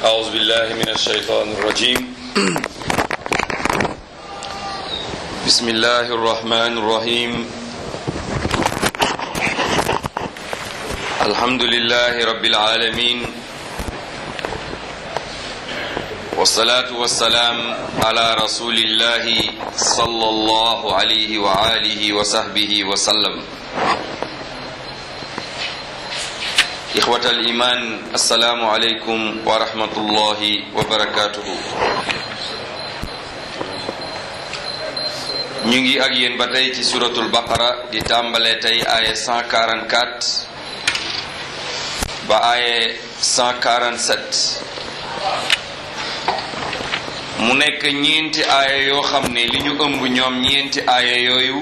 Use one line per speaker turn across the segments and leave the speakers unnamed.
أعوذ بالله من الشيطان الرجيم بسم الله الرحمن الرحيم الحمد لله رب العالمين والصلاة والسلام على رسول الله صلى الله عليه وآله وصحبه وسلم إخوة الإيمان السلام عليكم ورحمة الله وبركاته ñu ngi ak yéen ba tey ci suratul baqara di tàmbale tey aaye 144 ba aaye 147 mu nekk ñeenti aaya yoo xam ne li ñu ëmb ñoom ñeenti aaya yooyu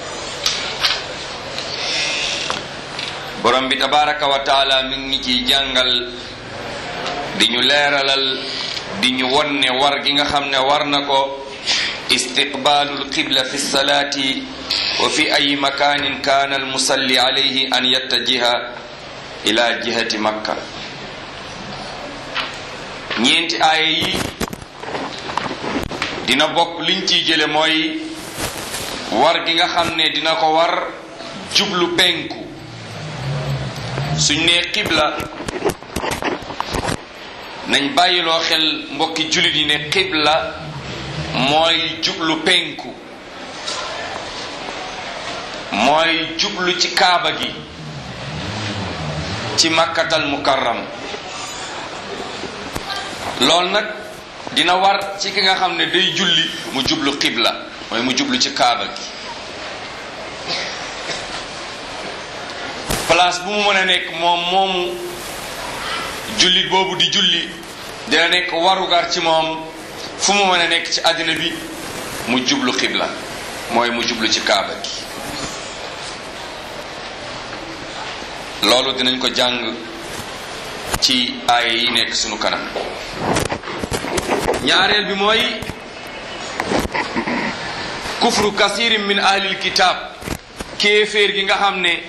borom bi tabaraka wa taala mi ngi ciy jàngal di ñu leeralal di ñu won ne war gi nga xam ne war na ko istiqbaalul qibla fi salaati wa fi ay makaanin kaana al musalli alayhi an yattajiha ila jihati makka ñeenti aaya yi dina bokk liñ ciy jële mooy war gi nga xam ne dina ko war jublu penku suñ nee xibla nañ bàyyiloo xel mbokki jullit yi ne xibla mooy jublu penku mooy jublu ci kaaba gi ci makkatal mukarram loolu nag dina war ci ki nga xam ne day julli mu jublu xibla mooy mu jublu ci kaaba gi place bu mu mën a nekk moom moomu jullit boobu di julli dina nekk warugar ci moom fu mu mën a nekk ci àddina bi mu jublu xibla mooy mu jublu ci kaaba gi loolu dinañ ko jàng ci aaya yi nekk sunu kanam ñaareel bi mooy kufru kasirin min ahlil kitab kéeféer gi nga xam ne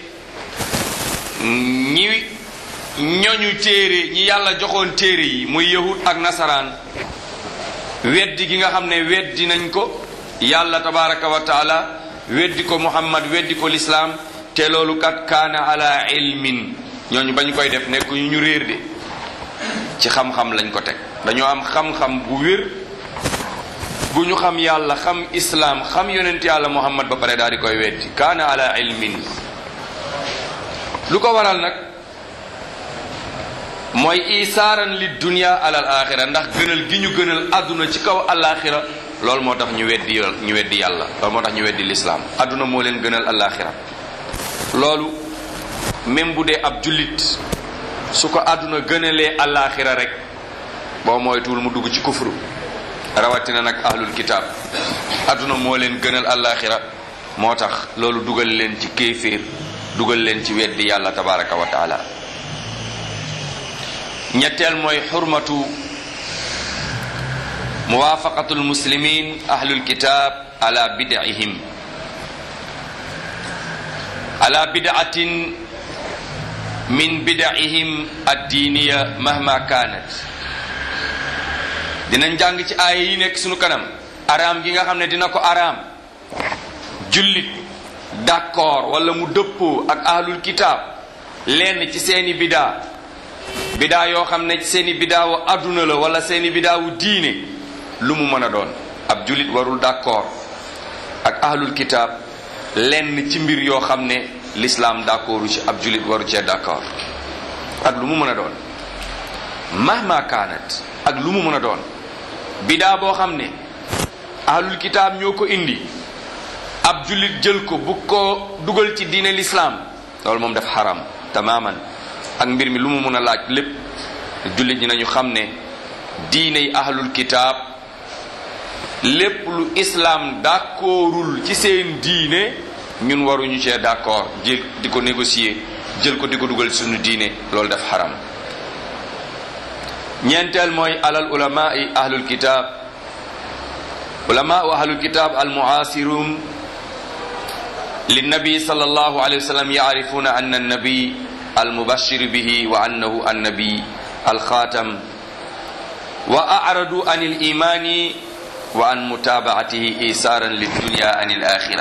ñi ñoñu téere ñi yàlla joxoon téere yi muy yahud ak nasaraan weddi gi nga xam ne weddi nañ ko yàlla tabaraka wa taala weddi ko muhammad weddi ko lislaam te loolu kat kaana ala ilmin ñooñu bañ koy def nekk ñu ñu réer de ci xam-xam lañ ko teg dañoo am xam-xam bu wér bu ñu xam yàlla xam islaam xam yonent yàlla muhammad ba pare daal di koy weddi kaana ala ilmin lu ko waral nag mooy isaaran li dunia alal axira ndax gënal gi ñu gënal àdduna ci kaw alaxira loolu moo tax ñu weddi ñu weddi yàlla loolu moo tax ñu weddi lislaam àdduna moo leen gënal alaxira loolu même bu dee ab jullit su ko àdduna gënalee alaxira rek boo moytuwul mu dugg ci kufru rawatina nag ahlul kitaab àdduna moo leen gënal alaxira moo tax loolu dugal leen ci kéeféer dugal leen ci weddi yàlla tabaraka wa taala ñetteel mooy xurmatu muwaafaqatu almuslimin ahlul kitab ala bid'ihim ala bid'atin min bid'ihim addiiniya mahma kanat dinañ jàng ci aaya yi nekk sunu kanam araam gi nga xam ne dina ko araam jullit d'accord wala mu dëppoo ak ahlul kitab lenn ci seeni bidaa bidaa yoo xam ne seeni bidaawu àdduna la wala seeni bidaawu diine lu mu mën a doon ab jullit warul d'accord ak ahlul kitaab lenn ci mbir yoo xam ne l'islam d'accordu ci ab jullit waru cee d'accord ak lu mu mën a doon mahma kaanat ak lu mu mën a doon bidaa boo xam ne ahlul kitaab ñoo ko indi ab jullit jël ko bu ko dugal ci diine l'islam loolu moom def xaram tamaman ak mbir mi lu mu mun a laaj lépp jullit ñi nañu xam ne diine yi ahlul kitaab lépp lu islam d'accordul ci seen diine ñun waruñu cee d'accord jël di ko négocier jël ko di ko dugal suñu diine loolu def xaram ñeenteel mooy alal ulama yi ahlul kitaab ulama wa ahlul kitaab al muasirun linnabi sallallahu alayhi wa sallam yaarifuna anna annabi المبشر به وأنه النبي الخاتم wa aradu an il imani wa an mutabaatihi isaaran li dunya an il axira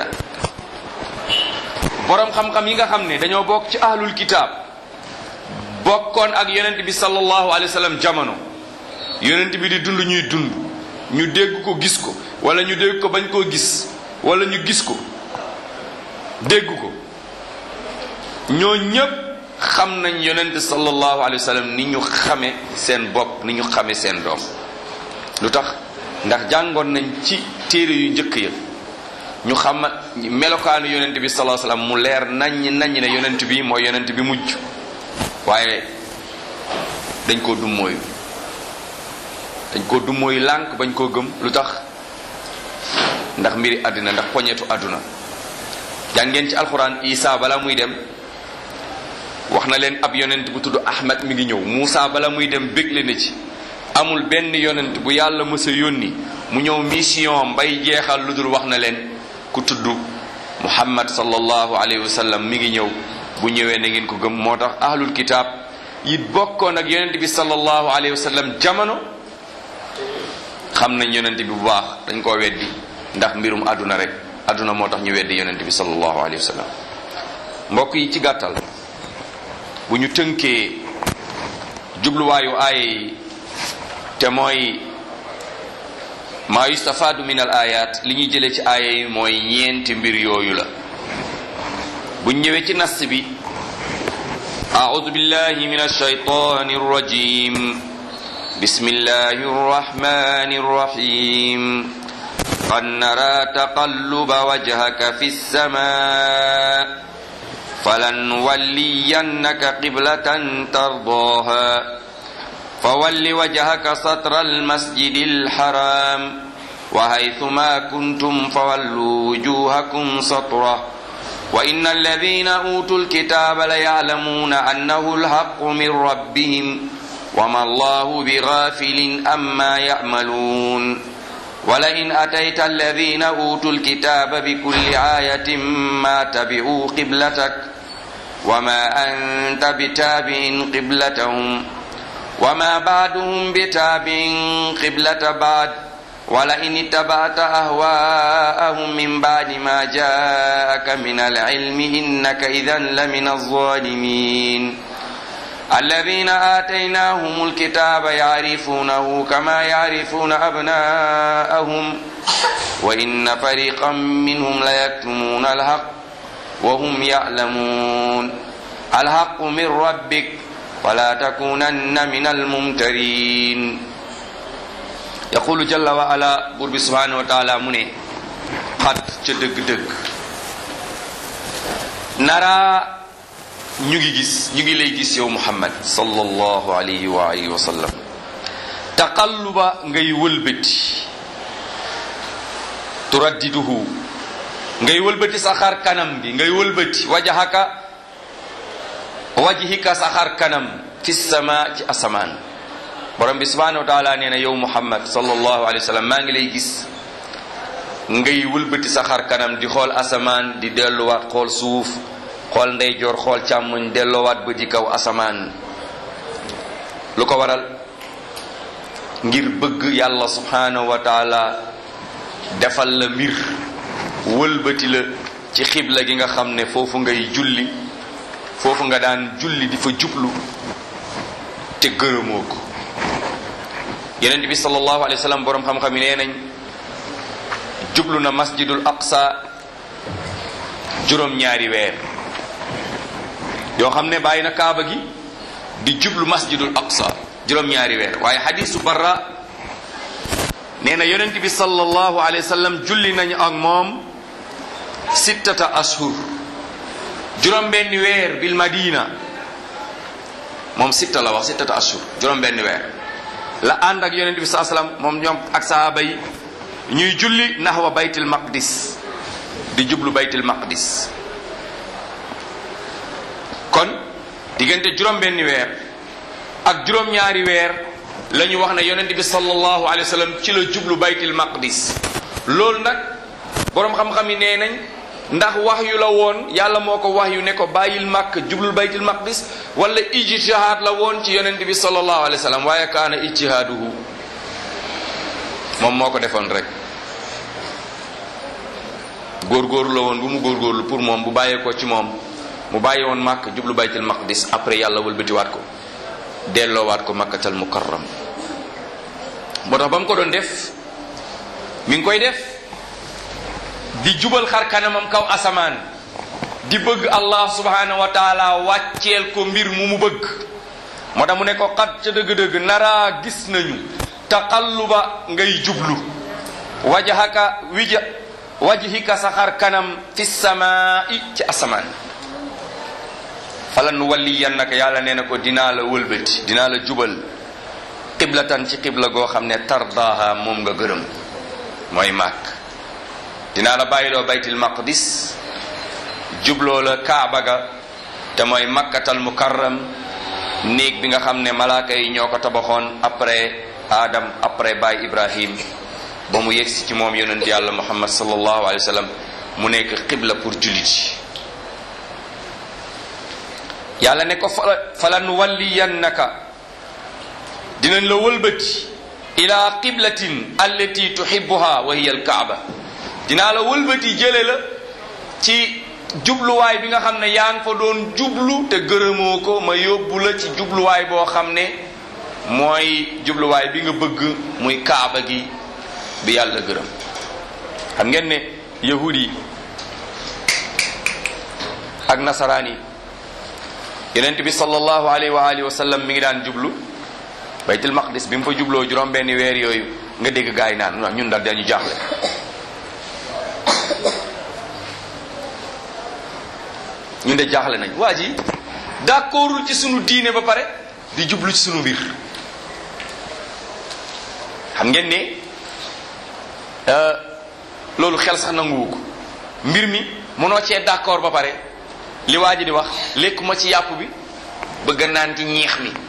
boroom xam-xam yi nga xam ne dañoo bokk ci ahlul kitaab bokkoon ak yonent bi sallallahu alayhi wa sallam jamono yonent bi di dund ñuy dund ñu dégg ko gis ko wala ñu dégg ko bañ koo gis wala ñu gis ko dégg ko ñoo ñépp xam nañ yonent sallallahu alayhi wa sallam ni ñu xame seen bopp ni ñu xame seen doom lu tax ndax jàngoon nañ ci téere yu njëkk ya ñu xam melokaanu yonent bi sallallahu alayhi wa sallam mu leer naññ naññ ne yonent bi mooy yonent bi mujj waaye dañ koo dummóoyu dañ koo dummóoyu lànk bañ koo gëm lu tax ndax mbiri àddina ndax poñetu àdduna jàngeen ci alxuraan isa bala muy dem wax na leen ab yonent bu tudd ahmad mi ngi ñëw Muusa bala muy dem bégle na ci amul benn yonent bu yàlla mës a yónni mu ñëw mission bay jeexal lu dul wax na leen ku tudd muhammad sallallahu alayhi wa sallam mi ngi ñëw bu ñëwee na ngeen ko gëm moo tax ahlul kitaab yi bokkoon ak yonent bi sallallahu alayhi wa sallam jamono xam nañ yonent bi bu baax dañ koo weddi ndax mbirum àdduna rek àdduna moo tax ñu weddi yonent bi sallallahu alayhi wa sallam mbokk yi ci gàttal bu ñu tënkee jubluwaayu aaya yi te mooy maa yustafaadu min al ayat li ñuy jëlee ci aaya yi mooy ñeenti mbir yooyu la bu ñëwee ci nas bi أعوذ بالله من الشيطان الرجيم بسم الله الرحمن الرحيم قد نرى تقلب وجهك في السماء فلنولينك قبلة ترضاها فول وجهك سطر المسجد الحرام وحيثما كنتم فولوا وجوهكم سطره وإن الذين أوتوا الكتاب ليعلمون أنه الحق من ربهم وما الله بغافل أما يعملون ولئن أتيت الذين أوتوا الكتاب بكل آية ما تبعوا قبلتك وما أنت بتابع قبلتهم وما بعدهم بتابع قبلة بعد ولئن اتبعت أهواءهم من بعد ما جاءك من العلم إنك إذا لمن الظالمين الذين آتيناهم الكتاب يعرفونه كما يعرفون أبناءهم وإن فريقا منهم ليكتمون الحق وهم يعلمون الحق من ربك ولا تكونن من الممترين yaqulu jalla wa ala buur bi subhanahu wa taala mu ne xat ca dëgg-dëgg nara ñu ngi gis ñu ngi lay gis yow muhammad sallallahu alayhi wa alihi wa sallam taqalluba ngay wëlbati turaddiduhu ngay wëlbati sa xar kanam gi ngay wëlbati wajahaka wajhika sa xar kanam fi sama ci asamaan borom bi subhanahu wa taala nee na yow muhammad sallallahu alayhi wa sallam maa ngi lay gis ngay wëlbati sa xar kanam di xool asamaan di delluwaat xool suuf xool ndeyjoor xool càmmoñ delloowaat ba di kaw asamaan lu ko waral ngir bëgg yàlla subhanahu wa taala defal la mbir wëlbati la ci xibla gi nga xam ne foofu ngay julli foofu nga daan julli di fa jublu te gërëmoo ko yeneen bi sallallahu alayhi wa sallam borom xam-xam yi nee nañ jublu na masjidul aqsa juróom-ñaari weer yoo xam ne bàyyi na kaaba gi di jublu masjidul aqsa juróom-ñaari weer waaye xadisu barra nee na yonent bi sallallahu alayhi wa sallam julli nañu ak moom sittata ashur juróom benn weer bil madina moom sitta la wax sittata ashur juróom benn weer la ànd ak yonent bi saa sallam moom ñoom ak sahaaba yi ñuy julli naxwa baytil maqdis di jublu baytil maqdis kon diggante juróom benn weer ak juróom ñaari weer la ñu wax ne yonent bi sallallahu alayhi wa sallam ci la jublu baytil maqdis loolu nag boroom xam-xam yi nee nañ ndax wax yu la woon yàlla moo ko wax yu ne ko bàyyil màkk jublul baytil maqdis wala ijtihaad la woon ci yonent bi sallallahu alayhi wa sallam waaye kaana ijtihaaduhu moom moo ko defoon rek góorgóorlu la woon bu mu góorgóorlu pour moom bu bàyyeekoo ci moom mu bàyyi woon màkk jublu baytul maqdis après yàlla wëlbatiwaat ko delloowaat ko makkatal mukarram moo tax ba mu ko doon def mi ngi koy def di jubal xar kanamam kaw asamaan di bëgg allah subhanahu wa taala wàcceel ko mbir mu mu bëgg moo tax mu ne ko xat ca dëgg-dëgg naraa gis nañu taqalluba ngay jublu wajhaka wija wajhika sa xar kanam fi samaa'i ci asamaan falan walliyannaka yàlla nee na ko dinaa la wëlbati dinaa la jubal qiblatan ci qibla goo xam ne tardaaha moom nga gërëm mooy màkk dinaa la bàyyiloo baytil maqdis jubloo la kaaba ga te mooy makkatal mukarram néeg bi nga xam ne malaaka yi ñoo ko tabaxoon après adam après baay ibrahim ba mu yegsi ci moom yonent yàlla muhammad sallallahu alayhi wa sallam mu nekk qibla pour jullit yi yàlla ne ko falan walliyannaka dinañ la wëlbati ila qiblatin allati tuhibbuha wa hiya alkaaba dinaa la wëlbati jële la ci jubluwaay bi nga xam ne yaa ngi fa doon jublu te gërëmoo ko ma yóbbu la ci jubluwaay boo xam ne mooy jubluwaay bi nga bëgg muy kaaba gi bi yàlla gërëm xam ngeen ne yahud yi ak nasaraan yi yonent bi sallallahu alayhi wa alihi wa sallam mi ngi daan jublu baytul maqdis bi mu fa jubloo juróom benni weer yooyu nga dégg gaay naan ñun daal dañu jaaxle ñun de jaaxle nañ waa ji d'accordul ci sunu diine ba pare di jublu ci sunu mbir xam ngeen ne loolu xel sax nanguwu ko mbir mi mënoo cee d'accord ba pare li waa ji di wax lekkuma ci yàpp bi bëgg naan ci ñeex mi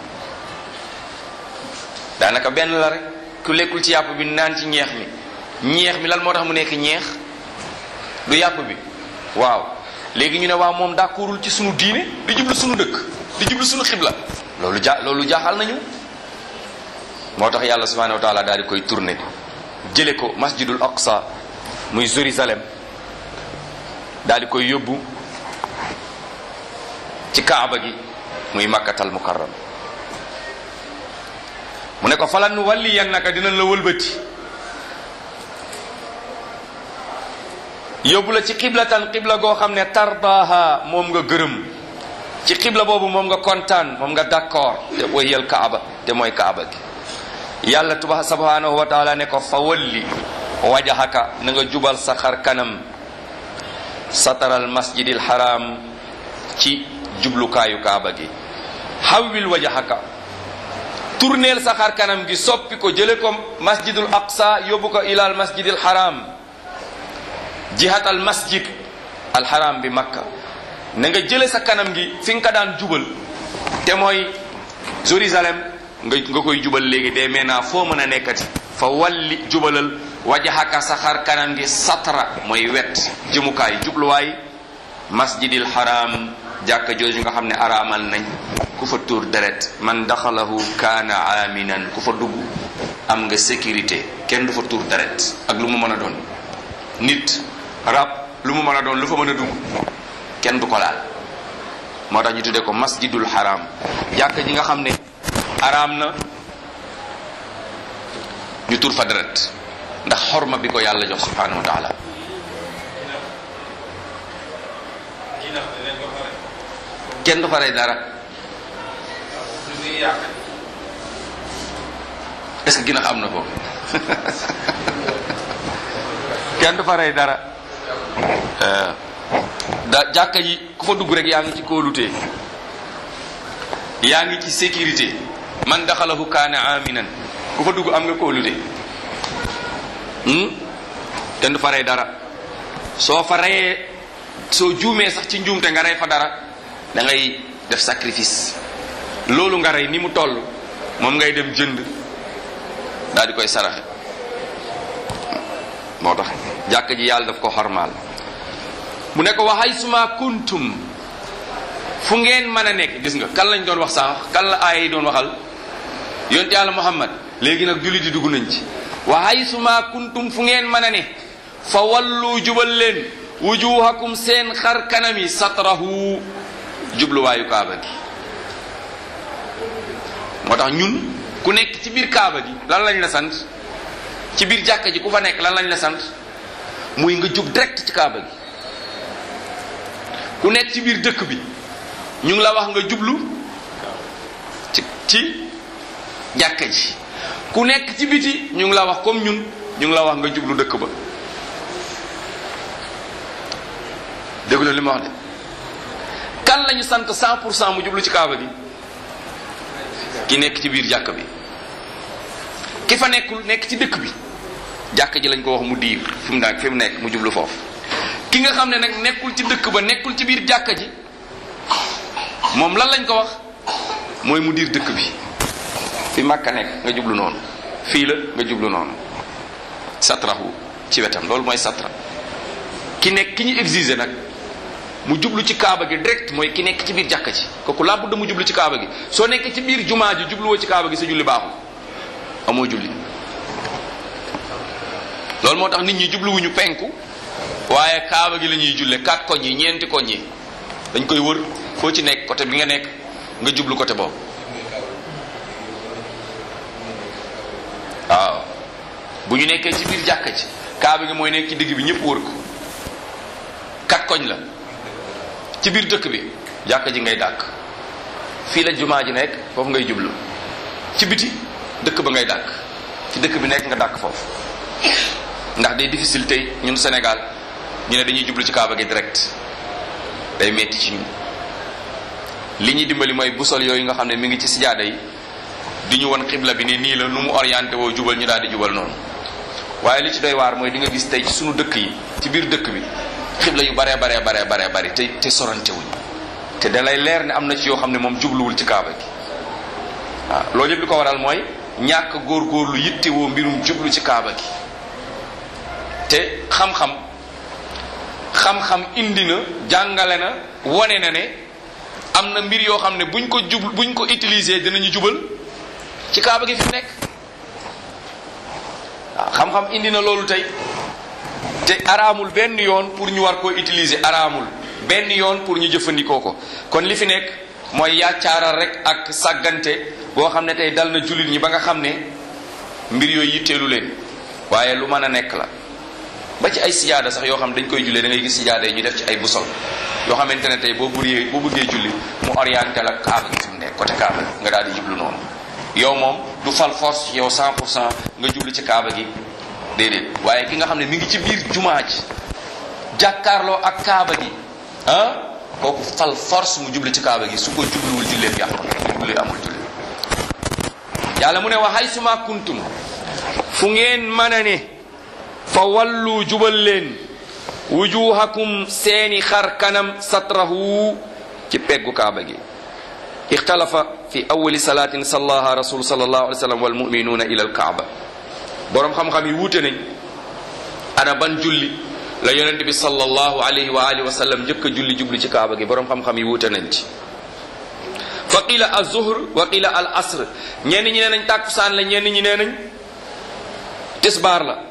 daanaka benn la rek ku lekkul ci yàpp bi naan ci ñeex mi ñeex mi lan moo tax mu nekk ñeex du yàpp bi waaw léegi ñu ne waaw moom d'accordul ci sunu diine di jublu sunu dëkk di jublu sunu xibla loolu ja loolu jaaxal nañu moo tax yàlla subhanahu wa taala daal di koy tourné jële ko masjidul aqsa muy Jérusalem daal di koy yóbbu ci kaaba gi muy makkatal mukarram mu ne ko falan walliyannaka dinañ la wëlbati yóbbu la ci xiblatan xibla goo xam ne tardaaha moom nga gërëm ci xibla boobu moom nga kontaan moom nga d'accord te wayal kaaba te mooy kaaba gi yàlla tuba subhanahu wa taala ne ko fa walli wajahaka na nga jubal sa xar kanam sataral masjidil haram ci jublukaayu kaaba gi xawwil wajahaka tourneel sa xar kanam gi soppi ko jële ko masjidul aqsa yóbbu ko ilal masjidil haram jihat al masjid al haram bi makka na nga jële sa kanam gi fi nga ko daan jubal te mooy Jérusalem nga nga koy jubal léegi de maintenant foo mën a nekkati fa walli jubalal wajahaka sa xar kanam gi satra mooy wet jëmukaay jubluwaay masjidil haram jàkka jooju nga xam ne araamal nañ ku fa tuur deret man daxalahu kaana aminan ku fa dugg am nga sécurité kenn du fa tuur deret ak lu mu mën a doon nit rab lu mu mën a doon lu fa mën a dugg kenn du ko laal moo tax ñu tuddee ko masjidul haram jàkka ji nga xam ne araam na ñu tuur fa deret ndax xorma bi ko yàlla jox subhanahu wa taala kenn du fa rey dara est-ce que ginax am na ko kenn du fa rey dara da jàkka ji ku fa dugg rek yaa ngi ci kóolute yaa ngi ci sécurité man daxalahu kaana aminan ku fa dugg am nga kóolute kenn du fa rey dara soo fa reyee soo juumee sax ci njuumte nga rey fa dara da ngay def sacrifice loolu nga rey ni mu toll moom ngay dem jënd daal di koy saraxe moo tax jàkk ji yàlla daf ko xormaal mu ne ko waxay suma kuntum fu ngeen mën a nekk gis nga kan lañ doon wax sax kan la aaya yi doon waxal yonte yàlla muhammad léegi nag jullit yi dugg nañ ci wa haysuma kuntum fu ngeen mën a ne fa wallu jubal leen wujuhakum seen xar kanami satrahu jubluwaayu kaaba gi moo tax ñun ku nekk ci biir kaaba gi lan lañ la sant ci biir jàkka ji ku fa nekk lan lañ la sant muy nga jub direct ci kaaba gi ku nekk ci biir dëkk bi ñu ngi la wax nga jublu ci ci jàkka ji ku nekk ci biti ñu ngi la wax comme ñun ñu ngi la wax nga jublu dëkk ba dégg li ma wax de kan lañu sant 100 pour cent mu jublu ci kaaba gi ki nekk ci biir jàkk bi ki fa nekkul nekk ci dëkk bi jàkk ji lañ ko wax mu diir fi mu nekk fi mu nekk mu jublu foofu ki nga xam ne nag nekkul ci dëkk ba nekkul ci biir jàkk ji moom lan lañ ko wax mooy mu diir dëkk bi fi Makka nekk nga jublu noonu fii la nga jublu noonu satrahu ci wetam loolu mooy satra ki nekk ki ñu exiger nag mu jublu ci kaaba gi direct mooy ki nekk ci biir jàkka ji kooku laa budda mu jublu ci kaaba gi soo nekkee ci biir jumaa ji jubluwoo ci kaaba gi sa julli baaxul amoo julli loolu moo tax nit ñi jubluwuñu penku waaye kaaba gi la ñuy julle quatre koñ yi ñeenti koñ yi dañ koy wër foo ci nekk côté bi nga nekk nga jublu côté boobu waaw bu ñu nekkee ci biir jàkka ji kaaba gi mooy nekk ci digg bi ñëpp wër ko kat koñ la ci biir dëkk bi jàkka ji ngay dàkk fii la jumaa ji nekk foofu ngay jublu ci biti dëkk ba ngay dàkk ci dëkk bi nekk nga dàkk foofu ndax day difficile tey ñun Sénégal ñu ne dañuy jublu ci kaaba gi direct day metti ci ñun li ñuy dimbali mooy busol yooyu nga xam ne mi ngi ci sijaada yi di ñu won xibla bi ne nii la nu mu orienté woo jubal ñu daal di jubal noonu waaye li ci doy waar mooy di nga gis tey ci sunu dëkk yi ci biir dëkk bi xibla yu baree baree baree baree bari te te sorante wuñ te da lay leer ne am na ci yoo xam ne moom jubluwul ci kaaba gi waaw loolu yëpp li ko waral mooy ñàkk góorgóorlu yittewoo mbirum jublu ci kaaba gi te xam-xam xam-xam indi na jàngale na wone na ne am na mbir yoo xam ne buñ ko jub buñ ko utiliser dinañu jubal ci kaaba gi fi nekk waaw xam-xam indi na loolu tey te araamul benn yoon pour ñu war koo utiliser araamul benn yoon pour ñu jëfandikoo ko kon li fi nekk mooy yàccaaral rek ak sàggante boo xam ne tey dal na jullit ñi ba nga xam ne mbir yooyu yitteelu leen waaye lu mën a nekk la ba ci ay sijaada sax yoo xam dañ koy jullee da ngay gis sijaada yi ñu def ci ay busol yoo xamante ne tey boo bëggee boo bëggee julli mu orienté la kaaba gi fi mu nekk côté kaaba gi nga daal di jublu noonu yow moom du fal force yow 100 pour cent nga jublu ci kaaba gi déedéet waaye ki nga xam ne mi ngi ci biir jumaa ji jàkkaarloo ak kaaba gi ah kooku fal force mu jublu ci kaaba gi su ko jubluwul julleem yàqu julli amul julli yàlla mu ne wa haysuma kuntum fu ngeen mën a ne fa wallu jubal leen wujuhakum seeni xar kanam satrahu ci peggu kaaba gi ixtalafa fi awali salatin sallaha rasul sallallahu alayhi wa sallam wal muminuuna ila al kaaba boroom xam-xam yi wuute nañ ana ban julli la yonente bi sallallahu alayhi wa alihi wa sallam njëkk a julli jubli ci kaaba gi boroom xam-xam yi wuute nañ ci fa qila al zuhr wa qila al asr ñenn ñi nee nañ tàkkusaan la ñenn ñi nee nañ tisbaar la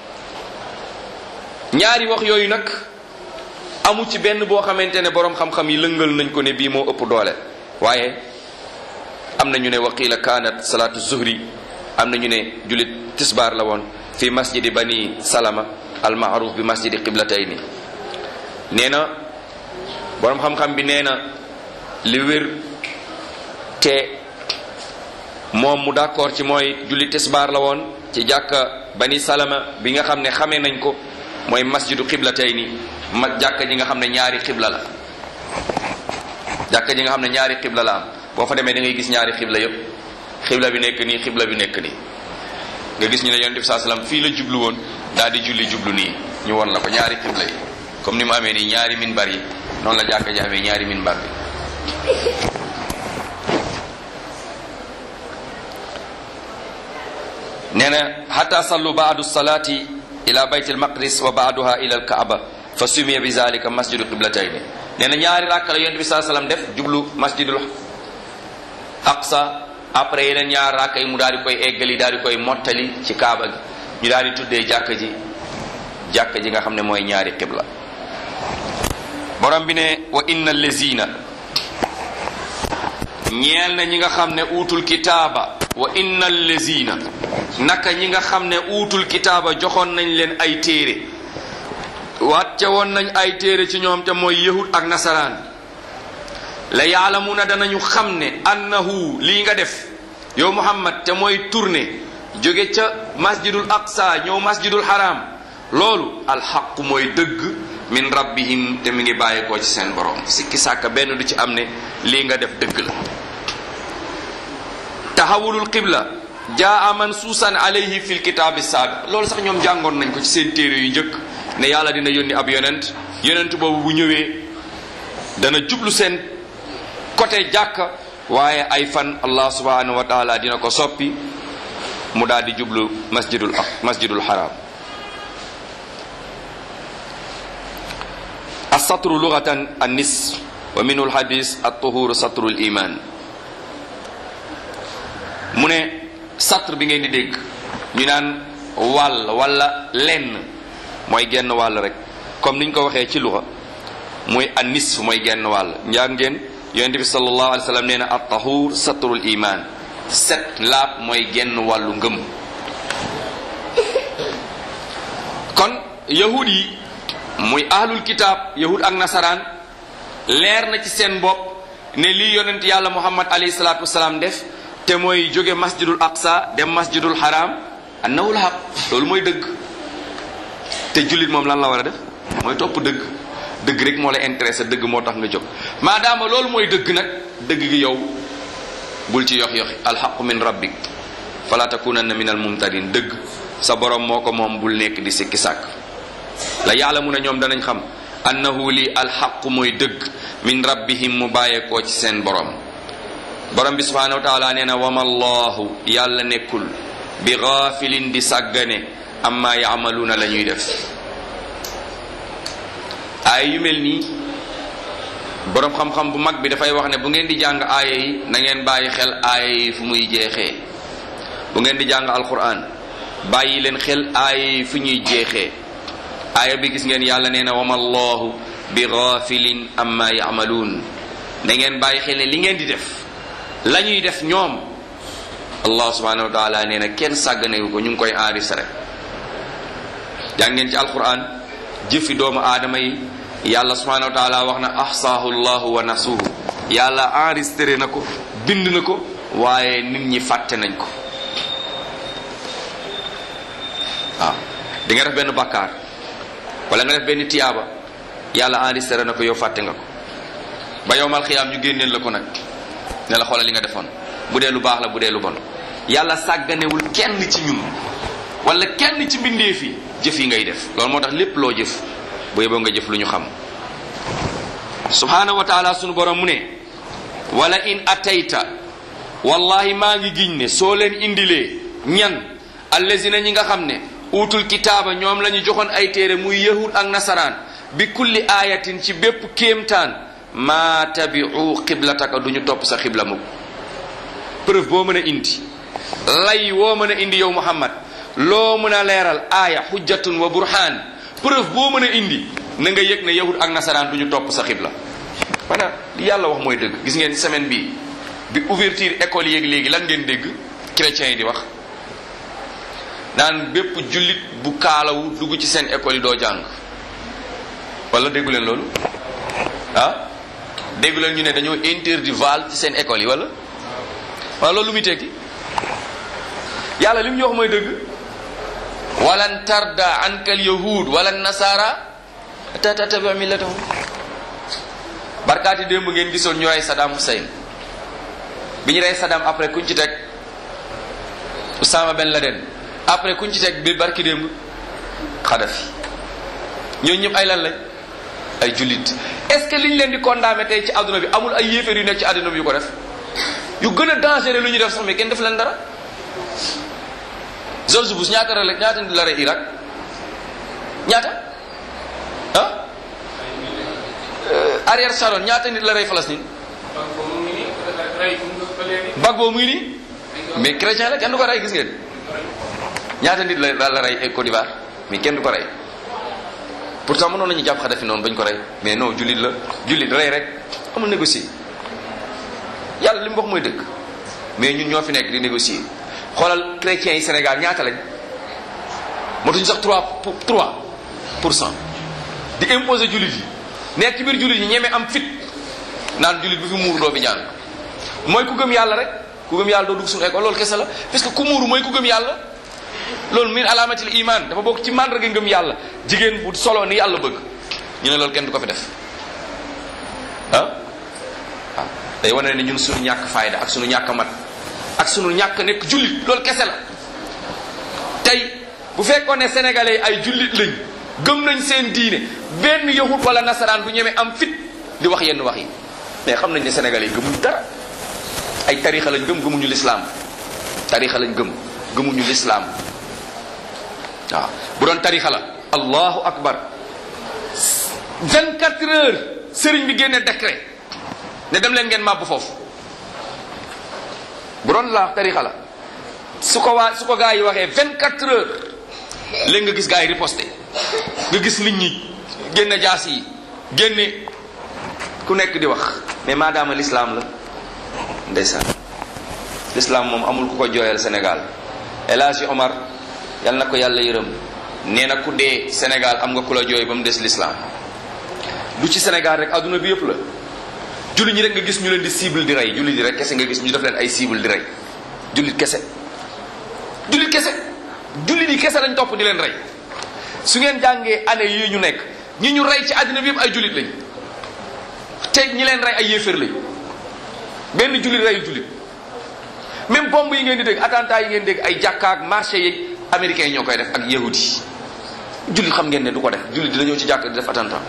ñaari wax yooyu nag amu ci benn boo xamante ne boroom xam-xam yi lëngal nañ ko ne bii moo ëpp doole waaye am na ñu ne wa qila kaanat salaatu zuhri am na ñu ne jullit tisbaar la woon fi masjidi bani salama al maaruf bi masjidi qiblatayni nee na boroom xam-xam bi nee na li wér te moom mu d'accord ci mooy julli tisbaar la woon ci jàkka bani salama bi nga xam ne xamee nañ ko mooy masjidu qiblatayni ma jàkka ji nga xam ne ñaari xibla la jàkka ji nga xam ne ñaari xibla la am boo fa demee da ngay gis ñaari xibla yépp xibla bi nekk nii xibla bi nekk nii nga gis ñu ne yonent bi saa salaam fii la jublu woon daal di julli jublu nii ñu won la ko ñaari xibla yi comme ni mu amee nii ñaari minbar yi noonu la jàkka ji amee ñaari minbar bi nee na xata sallu baadu salaati ila bayt almaqdis wa baaduha ila alkaaba fa sumiya bi zalika masjidu qiblatayni nee na ñaari ràkk la yonent bi saa salaam def jublu masjidul aqsa après yeneen ñaar ràkk yi mu daal di koy eggali daal di koy mottali ci kaaba gi ñu daal di tuddee jàkka ji jàkka ji nga xam ne mooy ñaari qibla borom bi ne wa inna lezina ñeel na ñi nga xam ne uutul kitaaba wa inna lezina naka ñi nga xam ne uutul kitaaba joxoon nañ leen ay téere wàcce woon nañ ay téere ci ñoom te mooy yahud ak nasaraan la yaalamuna danañu xam ne annahu lii nga def yow muhammad te mooy tourné jóge ca masjidul aqsa ñëw masjidul haram loolu alxaqu mooy dëgg min rabbihim te mi ngi bàyyeekoo ci seen borom sikki sàkka benn du ci am ne lii nga def dëgg la taxawulul qibla jaa mansuusan alayhi fil kitaabi saabi loolu sax ñoom jàngoon nañ ko ci seen téere yu njëkk ne yàlla dina yónni ab yonent yonent boobu bu ñëwee dana jublu seen côté jàkka waaye ay fan allah subhanahu wa taala dina ko soppi mu daal di jublu masjidul masjidul haram السطر لغة النصف ومنه الحديث الطهور سطر الإيمان mu ne satr bi ngeen di dégg ñu naan wàll wala lenn mooy genn wàll rek comme niñ ko waxee ci luxa mooy an nisf mooy genn wàll njàng ngeen yonente bi sallallahu alayhi wa sallam nee na at tahur satrul iman set laab mooy genn wàllu ngëm kon yahud yi muy ahlul kitaab yahud ak nasaraan leer na ci seen bopp ne lii yonent yàlla muhammad alayhi salaatu wasalaam def te mooy jóge masjidul aqsa dem masjidul haram annawul haq loolu mooy dëgg te jullit moom lan la war a def mooy topp dëgg dëgg rek moo la intéressé dëgg moo tax nga jóg maadaama loolu mooy dëgg nag dëgg gi yow bul ci yox yoxi alxaqu min rabbik fala takunanna min al mumtarin dëgg sa borom moo ko moom bul nekk di sikki sàkk la yàlla mu ne ñoom danañ xam annahu li alxaqu mooy dëgg min rabbihim mu bàyyeekoo ci seen borom borom bi subhanahu wa taala nee na wama allahu yàlla nekkul bi gaafilin di sàggane amma yaamaluuna la ñuy def aaya yu mel nii boroom xam-xam bu mag bi dafay wax ne bu ngeen di jàng aaya yi na ngeen bàyyi xel aaya yi fu muy jeexee bu ngeen di jàng alquran bàyyi leen xel aaya yi fu ñuy jeexee aaya bi gis ngeen yàlla nee na wama allahu bi gaafilin amma yaamaluun na ngeen bàyyi xel ne li ngeen di def la ñuy def ñoom allah subhanahu wa taala nee na kenn sàgganewu ko ñu ngi koy enregistré jàng ngeen ci alquran jëfi doomu aadama yi yàlla subhanahu wa taala wax na ahsaahu llahu wa nasuhu yàlla enregistré na ko bind na ko waaye nit ñi fàtte nañ ko waaw di nga def benn bakkaar wala nga def benn tiyaaba yàlla enregistré na ko yow fàtte nga ko ba yowmal xiyaam ñu génneel la ko nag ne la xoolal li nga defoon bu dee lu baax la bu dee lu bon yàlla sàgganewul kenn ci ñun wala kenn ci mbindeef yi jëf yi ngay def loolu moo tax lépp loo jëf bu yeboo nga jëf lu ñu xam subhanahu wa taala sunu borom mu ne wala in atayta wallahi maa ngi giñ ne soo leen indilee ñan allazina ñi nga xam ne utul kitaaba ñoom la ñu joxoon ay téere muy yahud ak nasaraan bi kulli ayatin ci bépp kéemtaan maa tabiu xiblataka du ñu topp sa xibla mukk preuve boo mën a indi lay woo mën a indi yow muhammad loo mën a leeral aaya xujjatun wa burhaan preuve boo mën a indi na nga yëg ne yahud ak nasaraan du ñu topp sa xibla maanaam li yàlla wax mooy dëgg gis ngeen semaine bi bi ouverture école yéeg léegi lan ngeen dégg chrétiens yi di wax naan bépp jullit bu kaalawu dugg ci seen école yi doo jàng wala déggu leen loolu ah déggu leen ñu ne dañoo interdit val ci seen école yi wala wala loolu lu muy tekki yàlla li mu ñu wax mooy dëgg walan tarda anka al yahud wala nasara ta tattabi millatahum barkaati démb ngeen gisoon ñu rey Saddam Hussein bi ñu rey Saddam après kuñ ci teg Osama Ben Laden après kuñ ci teg bi barki démb Kadhafi ñooñu ñëpp ay lan lañ ay jullit est-ce que liñ leen di condamné tey ci àdduna bi amul ay yéeféer yu nekk ci àdduna bi yu ko def yu gën a dangereux lu ñu def sax mais kenn def leen dara George Bush ñaata la ñaata nit la rey Irak ñaata ah Ariel Sharon ñaata nit la rey Palestine Gbagbo mu ngi nii mais chrétien la kenn du ko rey gis ngeen ñaata nit la la rey ay Côte d'Ivoire mais kenn du ko rey pourtant mënoon nañu jàpp Kadhafi noonu bañ ko rey mais non jullit la jullit rey rek amul négocier yàlla li mu wax mooy dëgg mais ñun ñoo fi nekk di négocier xoolal chrétiens yi Sénégal ñaata lañ motuñu sax 3 pour 3 pour cent di imposer jullit yi nekk ci biir jullit yi ñeme am fit naan jullit bu fi muuru doo fi jàng mooy ku gëm yàlla rek ku gëm yàlla doo dugg suñu école loolu kese la parce que ku muuru mooy ku gëm yàlla loolu min alaamatil iman dafa bokk ci màndarga ngëm yàlla jigéen bu solo ni yàlla bëgg ñu ne loolu kenn du ko fi def ah waaw day wane ne ñun suñu ñàkk fayda ak suñu ñàkk mat ak suñu ñàkk nekk jullit loolu kese la tey bu fekkoon ne sénégalais yi ay jullit lañ gëm nañ seen diine benn yahud wala nasaraan bu ñemee am fit di wax yenn wax yi mais xam nañ ne sénégalais yi gëmuñ dara ay tarixa lañ gëm gëmuñu lislaam tarixa lañ gëm gëmuñu lislaam waaw bu doon tarixa la allahu akbar 24 heures sëriñ bi génne décret ne dem leen ngeen màbb foofu bu doon la tarixa la su ko waa su ko gaa yi waxee 24 heures léegi nga gis gaa yi riposté nga gis nit ñi génne jaas yi génne ku nekk di wax mais maadaama l'islam la ndeysaan l'islam moom amul ku ko jooyal Sénégal El Hadji Omar yal na ko yàlla yërëm nee na ku dee Sénégal am nga ku la jooy ba mu des l'islam du ci Sénégal rek adduna bi yëpp la jullit ñi rek nga gis ñu leen di cible di rey jullit yi rek kese nga gis ñu def leen ay cible di rey jullit kese jullit kese jullit yi kese lañ topp di leen rey su ngeen jàngee année yii ñu nekk ñi ñu rey ci àddina bi yëpp ay jullit lañ te ñi leen rey ay yéeféer lañ benn jullit reyu jullit même bombe yi ngeen di dégg attentat yi ngeen dégg ay jàkka ak marché yeeg américains yi ñoo koy def ak yahud yi jullit xam ngeen ne du ko def jullit dina ñëw ci jàkk di def attentat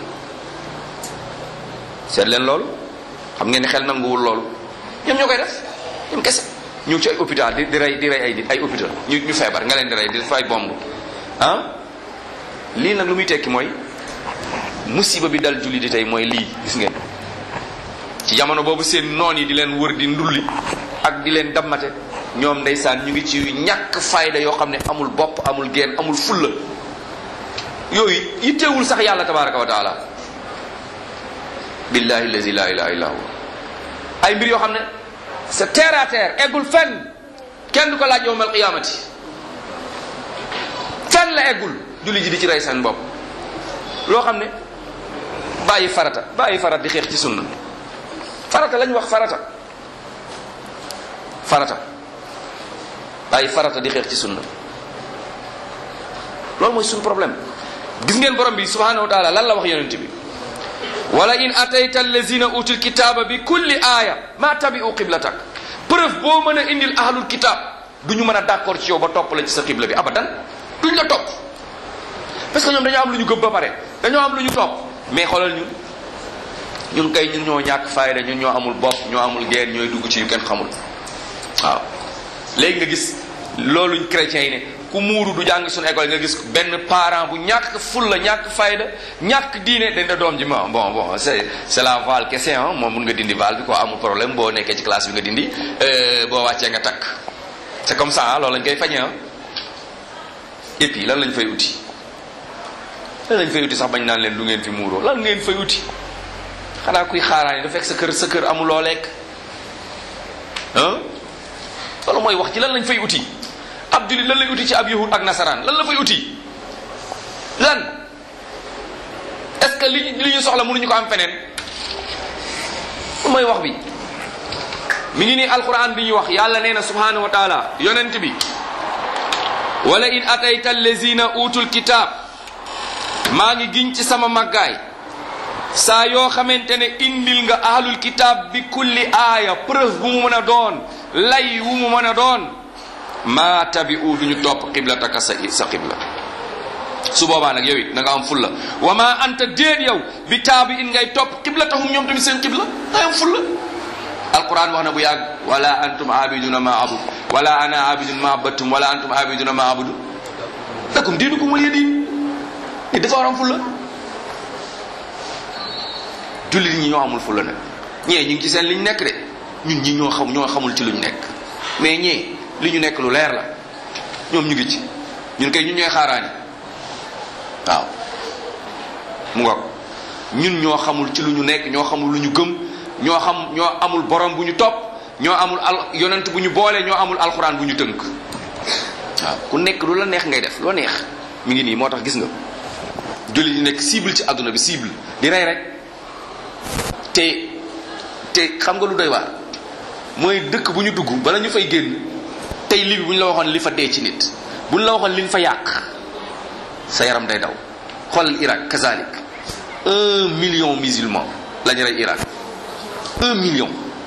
seet leen loolu xam ngeen ne xel nanguwul loolu ñoom ñoo koy def ñoom kese ñëw ci ay hôpital di di rey di rey ay nit ay hôpital ñu ñu feebar nga leen di rey di def ay bomb ah lii nag lu muy tekki mooy musiba bi dal julli di tey mooy lii gis ngeen ci jamono boobu seen noon yi di leen wër di ndulli ak di leen dammate ñoom ndeysaan ñu ngi ci ñàkk fayda yoo xam ne amul bopp amul geen amul fulla yooyu yittewul sax yàlla tabaraka wa taala billahi allazi la ilaha illa huwa ay mbir yoo xam ne c'est terre à terre eggul fenn kenn du ko laaj yowmal qiyamati fenn la eggul julli ji di ci rey seen bopp loo xam ne bàyyi farata bàyyi farata di xeex ci sunna farata lañ wax farata farata bàyyi farata di xeex ci sunna loolu mooy suñu problème gis ngeen borom bi subhanahu wa taala lan la wax yonent bi wala in atayta allazina utul kitaba bi kulli aaya ma tabi'u qiblatak preuve boo mën a indil ahlul kitab du ñu mën a d'accord ci yow ba topp la ci sa qibla bi abadan duñ la topp parce que ñoom dañoo am lu ñu gëm ba pare dañoo am lu ñu topp mais xoolal ñun ñun kay ñun ñoo ñàkk fayda ñun ñoo amul bopp ñoo amul geen ñooy dugg ci yu kenn xamul waaw léegi nga gis looluñ chrétiens yi ne ku muuru du jàng suñu école nga gis benn parent bu ñàkk fulla ñàkk fayda ñàkk diine dañ da doom ji ma bon bon c'est c'est la val kese ah moom mun nga dindi val bi quoi amul problème boo nekkee ci classe bi nga dindi boo wàccee nga takk c'est comme ça loolu lañ koy fañee ah et puis lan lañ fay uti lan lañ fay uti sax bañ naan leen du ngeen fi muuroo lan ngeen fay uti xanaa kuy xaaraani da fekk sa kër sa kër amuloo lekk ah loolu mooy wax ci lan lañ fay uti ab julit lan lay uti ci ab yahud ak nasaraan lan la fay uti lan est-ce que li li ñu soxla mënuñu ko am feneen mooy wax bi mi ngi nii alquran bi ñuy wax yàlla nee na subhanahu wa taala yonent bi wala in atayta allazina utul kitab maa ngi giñ ci sama màggaay saa yoo xamante ne indil nga ahlul kitab bi kulli aaya preuve bu mu mën a doon lay wu mu mën a doon maa tabi u duñu topp qiblataka sa sa qibla su boobaa nag yow it na nga am fulla wa ma anta déet yow bi taabi in ngay topp qiblatahum ñoom tamit seen qibla ngay am fulla alquran wax na bu yàgg wala antum abiduna ma abud wala ana abidun ma abattum wala antum abiduna ma abudu lakum diinukum waliya diin ni dafa war am fulla jullit ñi ñoo amul fulla nag ñee ñu ngi ci seen liñ nekk de ñun ñi ñoo xam ñoo xamul ci luñ nekk mais ñee li ñu nekk lu leer la ñoom ñu ngi ci ñun kay ñun ñooy xaaraani waaw mu nga ko ñun ñoo xamul ci lu ñu nekk ñoo xamul lu ñu gëm ñoo xam ñoo amul borom bu ñu topp ñoo amul al yonent bu ñu boole ñoo amul alxuraan bu ñu tënk waaw ku nekk lu la neex ngay def loo neex mi ngi nii moo tax gis nga jullit yi nekk cible ci àdduna bi cible di rey rek te te xam nga lu doy waar mooy dëkk bu ñu dugg bala ñu fay génn tey li bi bu ñu la waxoon li fa dee ci nit bu ñu la waxoon liñ fa yàq sa yaram day daw xoolal Irak kazalik un million musulman la ñu rey Irak un million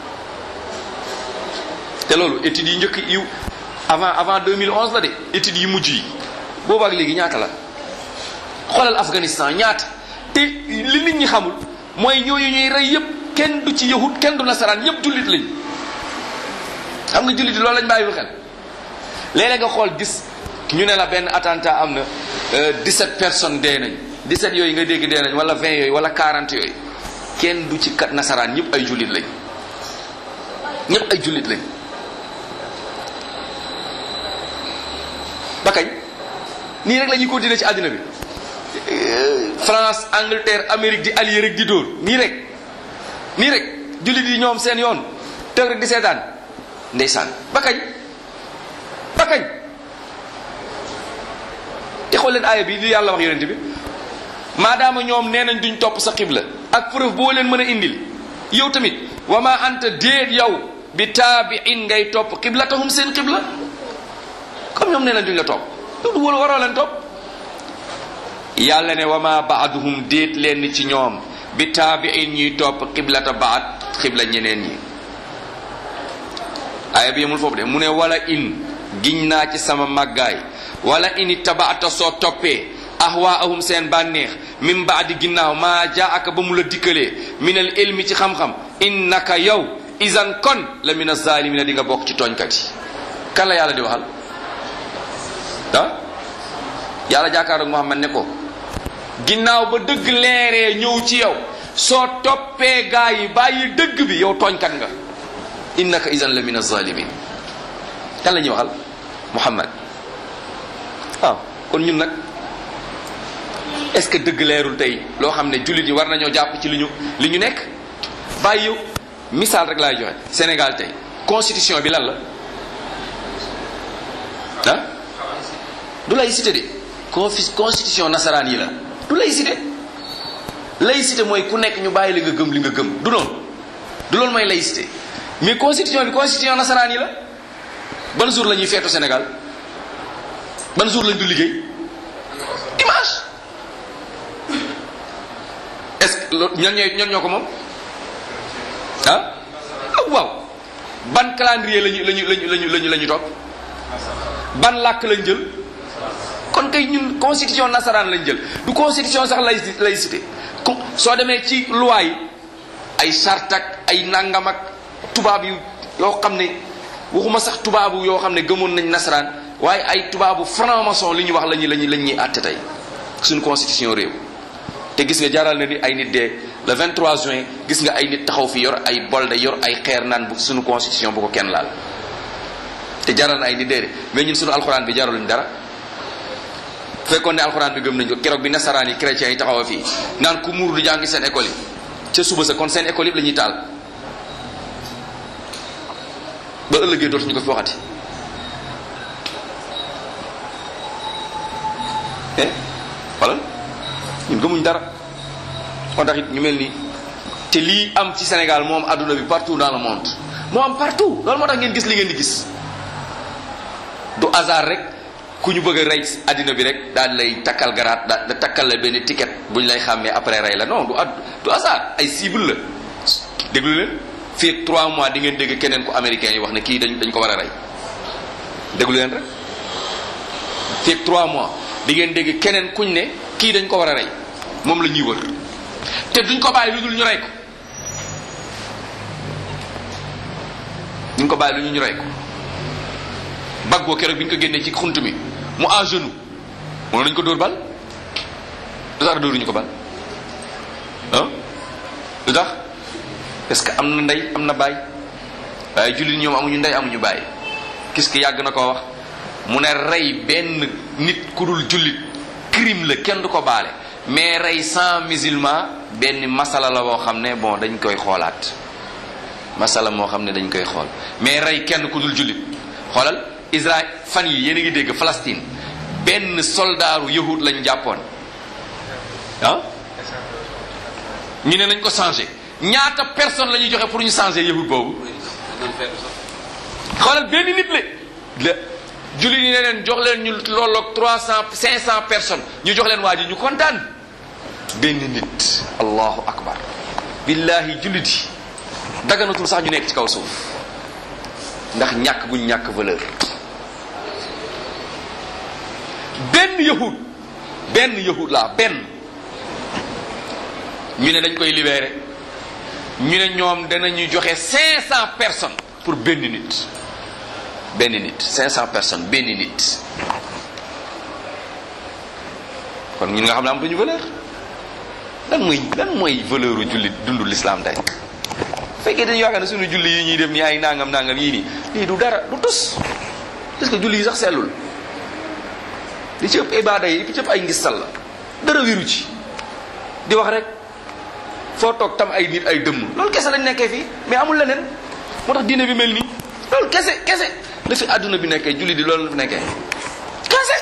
te loolu études yi njëkk yu avant avant 2011 la de études yi mujj yi boobu ak léegi ñaata la xoolal Afghanistan ñaata te li nit ñi xamul mooy ñooñu ñuy rey yépp kenn du ci yahut kenn du nasaraan yépp jullit lañ xam nga jullit loolu lañ bàyyi xel léeg-léeg nga xool gis ñu ne la benn attentat am na 17 personnes dee nañ 17 yooyu nga dégg dee nañ wala 20 yooyu wala 40 yooyu kenn du ci kat nasaraan ñëpp ay jullit lañ ñëpp ay jullit lañ ba kañ nii rek la ñuy continuer ci àddina bi France Angleterre Amérique di allié rek di dóor nii rek nii rek jullit yi ñoom seen yoon tëg rek di seetaan ndeysaan ba kañ ba kañ te xool leen aaya bi li yàlla wax yonent bi maadaama ñoom nee nañ duñ topp sa xibla ak preuve boo leen mën a indil yow tamit wa ma anta déet yow bi taabiin ngay topp xiblatahum seen xibla comme ñoom nee nañ duñ la topp loolu wala waroo leen topp yàlla ne wa ma baaduhum déet leen ci ñoom bi taabiin ñuy topp xiblata baad xibla ñeneen ñi aaya bi yemul foofu de mu ne wala in giñ naa ci sama màggaay wala ini tabaata soo toppee ahwaahum seen bànneex min baadi ginnaaw maa jaa aka ba mu la dikkalee min al ilmi ci xam-xam innaka yow isan kon la min azalimina di nga bokk ci tooñkat yi kan la yàlla di waxal ah yàlla jaakaaroog Muhammad ne ko ginnaaw ba dëgg leeree ñëw ci yow soo toppee gaa yi bàyyi dëgg bi yow tooñkat nga innaka isan la min azalimin kan la ñuy waxal Muhammad waaw kon ñun nag est-ce que dëgg leerul tey loo xam ne jullit yi war nañoo jàpp ci li ñu li ñu nekk bàyyi yow misaal rek laay joxe Sénégal tey constitution bi lan la ah du laïcité de confi constitution nasaraan yi la du laïcité laïcité mooy ku nekk ñu bàyyi li nga gëm li nga gëm du noonu du loolu mooy laïcité mais constitution bi constitution nasaraan yi la ban jour la ñuy feetu Sénégal ban jour lañ du liggéey dimanche est-ce que loolu ñan ñooy ñan ñoo ko moom ah waaw ban calendrier lañu lañu lañu lañu lañu la ñu topp ban làkk lañ jël kon kay ñun constitution nasaraan lañ jël du constitution sax lay laïcité soo demee ci loi yi ay charte ak ay nangam ak tubaab yu yoo xam ne waxuma sax tubaabu yoo xam ne gëmoon nañ nasaraan waaye ay tubaabu franc-maçon li ñu wax lañu lañu lañ ñuy àtte tey suñu constitution réew te gis nga jaral na ni ay nit dee le 23 juin gis nga ay nit taxaw fi yor ay bolde yor ay xeer naan bu suñu constitution bu ko kenn laal te jaral na ay nit dee de mais ñun suñu alxuraan bi jaraluñ dara fekkoon ne alxuraan bi gëm nañ ko keroog bi nasaraan yi chrétiens yi taxaw fii naan ku muur du jàngi seen école yi ca suba sa kon seen école yëpp la ñuy taal ba ëllëgee dootuñu ko fi waxati eh wala ñun gëmuñ dara moo tax it ñu mel ni te lii am ci Sénégal moom adduna bi partout dans le monde moo am partout loolu moo tax ngeen gis li ngeen di gis du hasard rek ku ñu bëgg a rey addina bi rek daal di lay takkal garaat da takkal la benn ticket bu ñu lay xàmmee après rey la non du ad du hasard ay cible la déglu leen fii ak 3 mois di ngeen dégg keneen ku américain yi wax ne kii dañ dañ ko war a rey déglu leen rek fii ak 3 mois di ngeen dégg keneen kuñ ne kii dañ ko war a rey moom la ñuy wër te duñ ko bàyyi lu dul ñu rey ko duñ ko bàyyi lu ñu rey ko baggoo keroog bi ñu ko génnee ci xunt mi mu à genoux moom lañ ko dóor bal lu tax dóoruñu ko bal ah lu tax parce que am na ndey am na baay waaye jullit ñoom amuñu ndey amuñu baay gis ki yàgg na koo wax mu ne rey benn nit ku dul jullit crime la kenn du ko baale mais rey cent musulman benn masala la boo xam ne bon dañ koy xoolaat masala moo xam ne dañ koy xool mais rey kenn ku dul jullit xoolal Israël fan yi yéen a ngi dégg Palestine benn soldaaru yahud lañ jàppoon ah ñu ne nañ ko changé ñaata personne la ñuy joxe pour ñu changé yahud boobu xoolal benn nit la la jullit yi ne leen jox leen ñu lolloog trois cent cinq cent personnes ñu jox leen waa ji ñu kontaan benn nit allahu akbar billahi jullit yi daganatul sax ñu nekk ci kaw suuf ndax ñàkk guñ ñàkk valeur benn yahud benn yahud laa benn ñu ne dañ koy libéré ñu ne ñoom danañu joxe cinq cent personnes pour benn nit benn nit cinq cent personnes benn nit kon ñun nga xam ne am duñu valeur lan mooy lan mooy valeur u jullit dundu l'islam tey fekkee dañu yaakaar ne suñu julli yi ñuy def ni ay nangam nangam yii nii lii du dara du tus parce que julli yi sax sellul li ci ëpp ibaada yi li ci ëpp ay ngistal la dara wiru ci di wax rek foo toog tam ay nit ay dëmm loolu kese lañ nekkee fii mais amul leneen moo tax diine bi mel nii loolu kese kese la fi àdduna bi nekkee julli di loolu la fi nekkee kese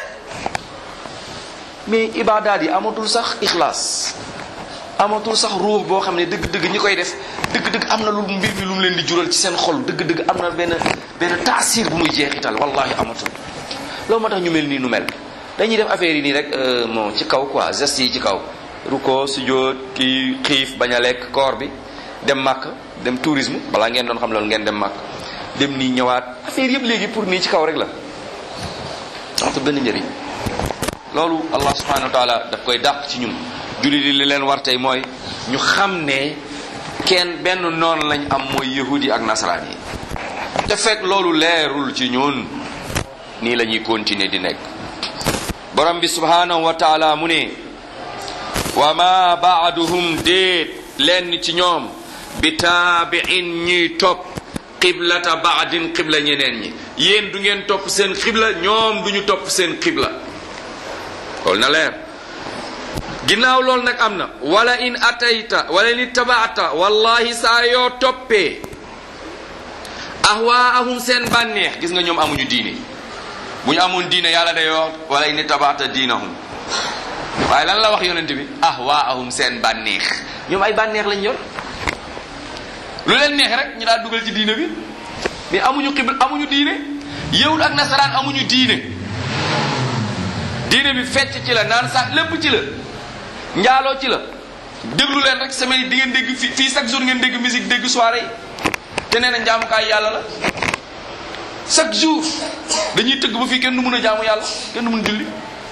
mais ibaadaat yi amatul sax ixlaas amatul sax ruux boo xam ne dëgg-dëgg ñi koy def dëgg-dëgg am na lu mbir mi lu mu leen di jural ci seen xol dëgg-dëgg am na benn benn taasir bu muy jeexital wallahi amatul loolu moo tax ñu mel nii nu mel dañuy def affaire yi nii rek bon ci kaw quoi geste yi ci kaw ruko sujjóot kii xiif bañ a lekk koor bi dem màkk dem tourisme balaa ngeen doon xam loolu ngeen dem màkk dem nii ñëwaat affaire yëpp léegi pour nii ci kaw rek la waxtu benn njëriñ loolu allah subhanahu wa taala daf koy dàq ci ñun julli di li leen war tey mooy ñu xam ne kenn benn noonu lañ am mooy yahudi ak nasaraan yi te fekk loolu leerul ci ñun nii la ñuy continuer di nekk borom bi subhanahu wa taala mu ne wa ma baaduhum déet lenn ci ñoom bi taabiin ñuy topp qiblata baadin qibla ñeneen ñi yéen du ngeen topp seen qibla ñoom duñu topp seen qibla loolu na leer ginnaaw loolu nag am na wala in atayta wala in ittabaata wallahi saa yoo toppee ahwaahum seen bànneex gis nga ñoom amuñu diine bu ñu amoon diine yàlla day wax wala in ittabaata diinahum waaye lan la wax yonent bi ahwaahum seen bànneex ñoom ay bànneex lañ yor lu leen neex rek ñu daal dugal ci diine bi mais amuñu xibla amuñu diine yëwul ak nasaraan amuñu diine diine bi fecc ci la naan sax lépp ci la njaaloo ci la déglu leen rek semaine yi di ngeen dégg fi fii chaque jour ngeen dégg musique dégg soirée yi te nee na njaamukaay yàlla la chaque jour dañuy tëgg ba fii kenn du mun a jaamu yàlla kenn du mun julli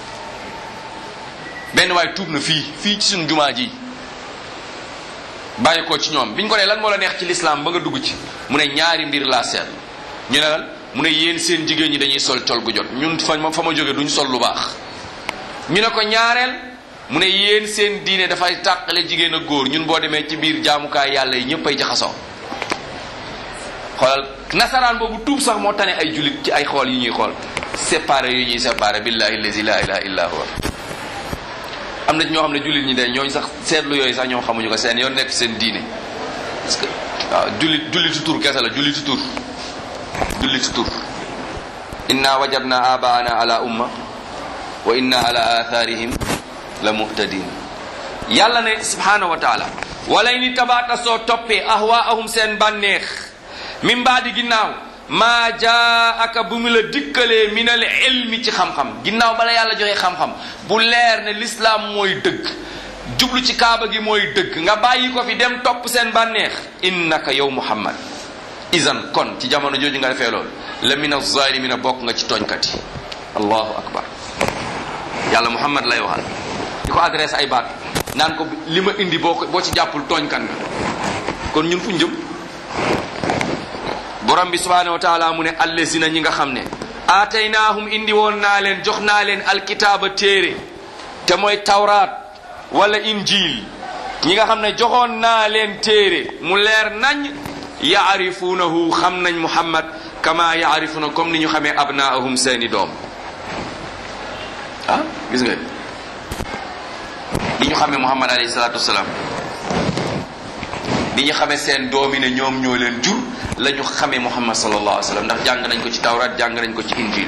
benn waay tuub na fii fii ci suñu jumaa ji bàyyi ko ci ñoom biñ ko nee lan moo la neex ci lislaam ba nga dugg ci mu ne ñaari mbir laa seetlu ñu ne lan mu ne yéen seen jigéen ñi dañuy sol col gu jot ñun fa ma fa ma jóge duñ sol lu baax ñu ne ko ñaareel mu ne yéen seen diine dafay tàqale jigéen ak góor ñun boo demee ci biir jaamukaay yàlla yi ñëpp ay jaxasoo xoolal nasaraan boobu tuub sax moo tane ay jullit ci ay xool yi ñuy xool séparé yu ñuy séparé billahi allazi la ilaha illa huwa am na ñoo xam ne jullit ñi de ñooñu sax seetlu yooyu sax ñoom xamuñu ko seen yoon nekk seen diine parce que waaw jullit jullitu tur kese la jullitu tur jullitu tur inna wajadna abaana ala umma wa inna ala atharihim la muhtadin yàlla ne subhanahu wa taala walay ni tabaata soo toppee ahwaahum seen bànneex min baadi ginnaaw maa jaa aka bu mu la dikkalee minal ilmi ci xam-xam ginnaaw bala yàlla joxe xam-xam bu leer ne lislaam mooy dëgg jublu ci kaaba gi mooy dëgg nga bàyyi ko fi dem topp seen bànneex innaka yow muhammad isan kon ci jamono jooju nga defee loolu la min azalimina bokk nga ci tooñkat yi allahu akbar yàlla muhammad lay waxal di ko adresse ay baat naan ko li ma indi boo ko boo ci jàppul tooñkat nga kon ñun fu ñu jëm borom bi subhanahu wa taala mu ne allazina ñi nga xam ne aataynaahum indi woon naa leen jox naa leen alkitaaba téere te mooy tawraat wala injil ñi nga xam ne joxoon naa leen téere mu leer nañ yaarifuunahu xam nañ muhammad kama yaarifuna comme ni ñu xamee abnaahum seeni doom ah gis nga li ñu xamee muhammad alayhi salaatu wasalaam li ñu xamee seen doom yi ne ñoom ñoo leen jur la ñu xamee muhammad sallallahu alayhi wa sallam ndax jàng nañ ko ci tawrat jàng nañ ko ci injil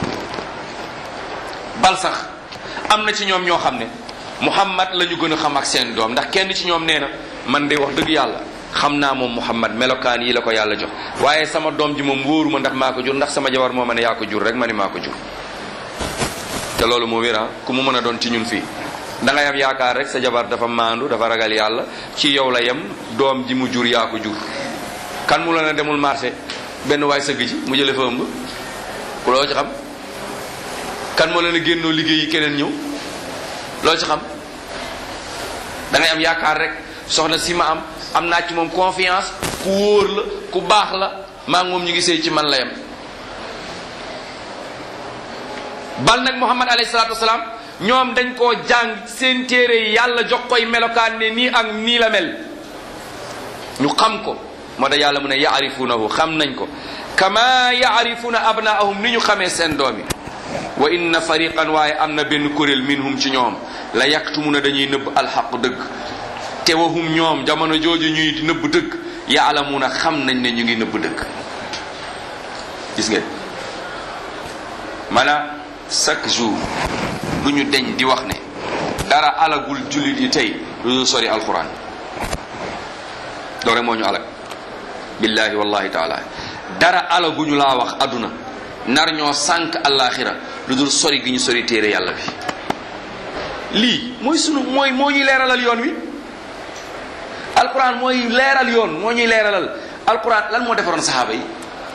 bal sax am na ci ñoom ñoo xam ne muhammad la ñu gën a xam ak seen doom ndax kenn ci ñoom nee na man de wax dëgg yàlla xam naa moom muhammad melokaan yi la ko yàlla jox waaye sama doom ji moom wóoruma ndax maa ko jur ndax sama jabar moo ma ne yaa ko jur rek ma ne maa ko jur te loolu moo wéra ku mu mën a doon ci ñun fii da ngay am yaakaar rek sa jabar dafa maandu dafa ragal yàlla ci yow la yem doom ji mu jur yaa ko jur kan mu la ne demul marché benn waay sëgg ci mu jële fa ëmb ku loo ci xam kan moo la ne génnoo liggéey yi keneen ñëw loo ci xam da ngay am yaakaar rek soxna si ma am am naa ci moom confiance ku wóor la ku baax la maa ngi moom ñu ngi sëy ci man la yem bal nag muhammad alayhi salaatu wasalaam ñoom dañ koo jàng seen téere yi yàlla jox koy melokaan ne nii ak nii la mel ñu xam ko moo da yàlla mu ne yaarifunahu xam nañ ko kama yaarifuna abnaahum ni ñu xamee seen doom yi wa inna fariqan waaye am na benn kuréel minhum ci ñoom la yaktumuna dañuy nëbb alxaq dëgg te wahum ñoom jamono jooju ñuy nëbb dëgg yaalamuna xam nañ ne ñu ngi nëbb dëgg gis ngeen maanaam chaque jour du ñu deñ di wax ne dara alagul jullit yi tey lu dul sori alquran loolu rek moo ñu alag billahi wallahi taala dara alaguñu laa wax aduna nar ñoo sànq alaxira lu dul sori gi ñu sori téere yàlla bi lii mooy sunu mooy moo ñuy leeralal yoon wi alquran mooy leeral yoon moo ñuy leeralal alquran lan moo defaroon saxaaba yi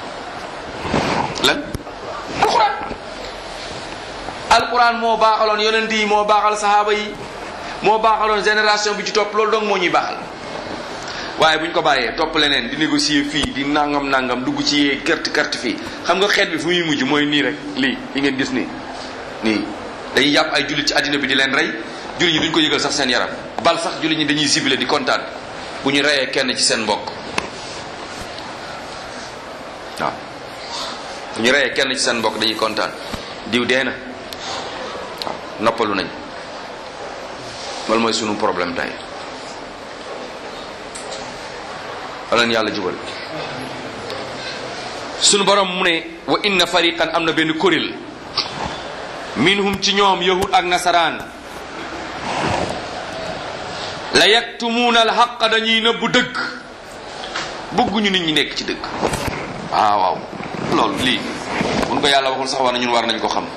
lan alquran alquran moo baaxaloon yonent yi moo baaxal saxaaba yi moo baaxaloon génération bi ci topp loolu dong moo ñuy baaxal waaye bu ñu ko bàyyee topp leneen di négocier fii di nangam nangam dugg ci yee kert kert fii xam nga xeet bi fu muy mujj mooy nii rek lii li ngeen gis nii nii dañuy jàpp ay jullit ci àddina bi di leen rey jullit ñi duñ ko yëgal sax seen yaram bal sax jullit ñi dañuy ciblé di kontaan bu ñu reyee kenn ci seen mbokk waaw bu ñu reyee kenn ci seen mbokk dañuy kontaan diw dee na waaw noppalu nañ loolu mooy sunu problème tey wala yàlla jubal sunu borom mu ne wa inna fariqan am na benn kuréel minhum ci ñoom yahud ak nasaraan la yaktumuuna alxaqa dañuy nëbbu dëgg bëgguñu nit ñi nekk ci dëgg waaw waaw loolu lii buñ ko yàlla waxul sax war na ñun war nañ ko xam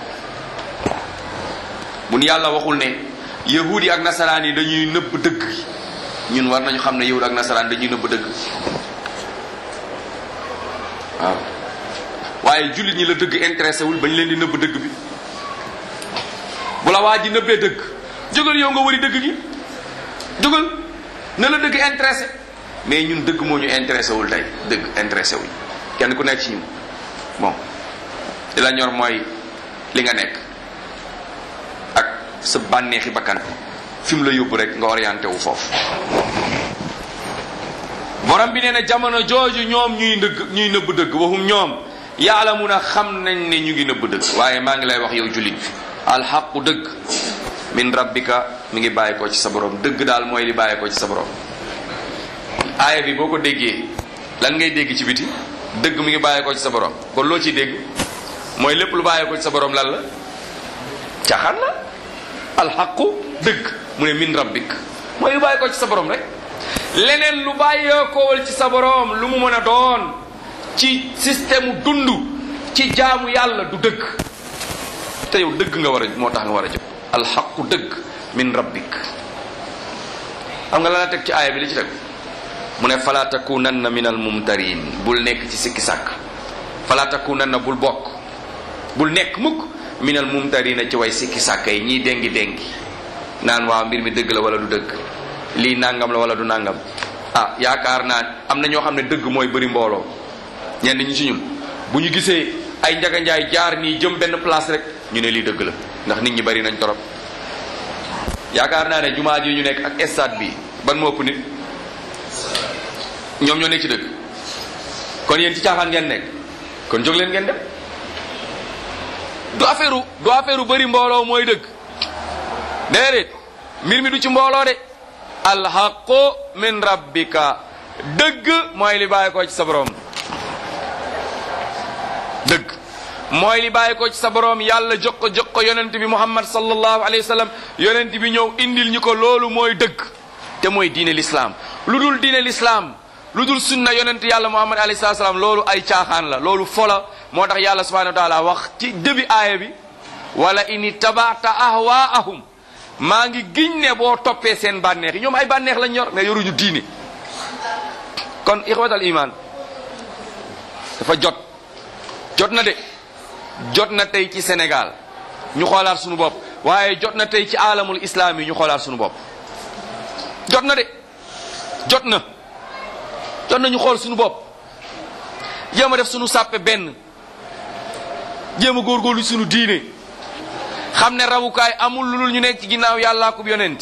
buñ yàlla waxul ne yahud yi ak nasaraan yi dañuy nëbb dëgg ñun war nañu xam ne yahud ak nasaraan dañuy nëbb dëgg waaw waaye jullit ñi la dëgg intéressé wul bañ leen di nëbb dëgg bi bu la waa ji nëbbee dëgg jógal yow nga wëri dëgg gi jógal na la dëgg intéressé mais ñun dëgg moo ñu intéressé wul tey dëgg intéressé wuñ kenn ku nekk ci ñun bon li la ñor mooy li nga nekk ak sa bànneexi bakkan fi mu la yóbbu rek nga orienté wu foofu borom bi nee na jamono jooju ñoom ñuy ndëgg ñuy nëbb dëgg waxum ñoom yàlla mun a xam nañ ne ñu ngi nëbb dëgg waaye maa ngi lay wax yow jullit bi alxaqu dëgg min rabbika mi ngi bàyyi ko ci sa borom dëgg daal mooy li bàyyi ko ci sa borom aaya bi boo ko déggee lan ngay dégg ci biti dëgg mi ngi bàyyi ko ci sa borom kon loo ciy dégg mooy lépp lu bàyyi ko ci sa borom lan la caxaan la alxaqu dëgg mu ne min rabbik mooy lu bàyyi ko ci sa borom rek leneen lu bàyyee koowal ci sa borom lu mu mën a doon ci système dund ci jaamu yàlla du dëgg te yow dëgg nga war a moo tax nga war a jóg alxaqu dëgg min rabbik xam nga la la teg ci aaya bi li ci teg mu ne fala takunanna min al mumtarin bul nekk ci sikki sàkk fala takunanna bul bokk bul nekk mukk min al mumtarina ci way sikki sàkk yi ñiy déngi déngi naan waaw mbir mi dëgg la wala du dëgg lii nangam la wala du nangam ah yaakaar naa am na ñoo xam ne dëgg mooy bëri mbooloo ñenn ñi ci ñun bu ñu gisee ay njaganjaay jaar nii jëm benn place rek ñu ne lii dëgg la ndax nit ñi bari nañ torop yaakaar naa ne jumaa ji ñu nekk ak stade bi ban moo ëpp nit ñoom ñoo nekk ci dëgg kon yéen ci caaxaan ngeen nekk kon jóg leen ngeen dem du affaire du affaire bëri mbooloo mooy dëgg déedéet mbir mi du ci mbooloo de alxaqu min rabbika dëgg mooy li bàyyi ko ci sa borom dëgg mooy li bàyyi ko ci sa borom yàlla jox ko jox ko yonent bi muhammad sallallahu alayhi wa sallam yonent bi ñëw indil ñu ko loolu mooy dëgg te mooy diine lislaam lu dul diine lislaam lu dul sunna yonent yàlla muhammad alayhi salaam loolu ay caaxaan la loolu fola moo tax yàlla subhanahu wa taala wax ci début aaya bi wala ini tabaata ahwaahum maa ngi giñ ne boo toppee seen bànneex yi ñoom ay bànneex lañ yor mais yoruñu diine kon ixwatal iman dafa jot jot na de jot na tey ci Sénégal ñu xoolaat suñu bopp waaye jot na tey ci alamul islam yi ñu xoolaat suñu bopp jot na de jot na jot na ñu xool suñu bopp jéem a def suñu sàppe benn jéem a góorgóorlu suñu diine xam ne rawukaay amul lu dul ñu nekk ci ginnaaw yàllaa ko yonent